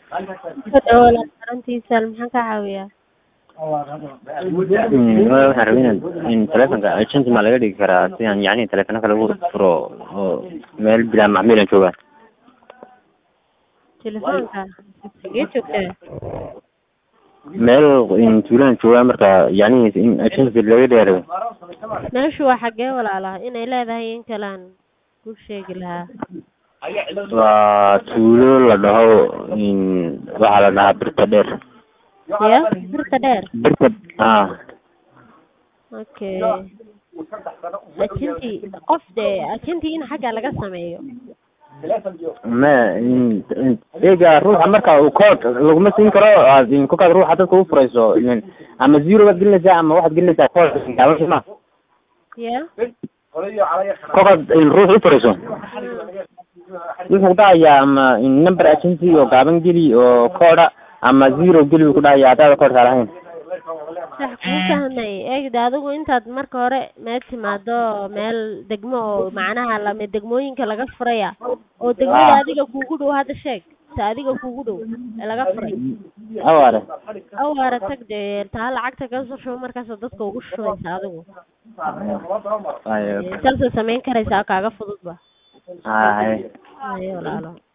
Soo dhawaad walaal xaruntiisa maxaan ka caawiyaa? Mm, waxaan rabay inaad in taleefanka agent ma laga dhigi karaa si aan yacni taleefano kale ugu furo oo meel bilaa macmiil aan joogaa Telefoonka xagee joogtaa? meel in tuulaan joogaa marka yacni in agent laga dhigaa rabay Meeshu waa xagee walaalaha inay leedahay in kalaan kuu sheegi lahaa. waa tuulo la dhaho in waxaa la dhahaa birta dheer Ya, birta dheer. birta ah Okay. Ajentii qof dee ajentii in xagga laga sameeyo. ma in in- eega ruuxa marka uu kood laguma siin karo aad in kolkaad ruuxa dadka u furayso in ama zero baad gelinaysaa ama waxaad gelinaysaa kood gaaban ma Ya. kolkaad in ruux u furayso wuxuu ku dhahayaa ama in number agency oo gaaban geli oo kooda ama zero geli buu ku dhahayaa haddaada koodka lahayn Sax kuu fahmay eegda adigu intaad marka hore meel timaado meel degmo oo macnaha lama degmooyinka laga furaya oo degmada Ah. adiga kuugu dhow hadda sheeg ta adiga kuugu dhow ee laga furay awaare awaara tag dee taa lacagta ka soo shubo markaasoo dadka ugu shubaysa adigu ayo saasoo samayn karaysaa kaaga fududba haye ayo walaalo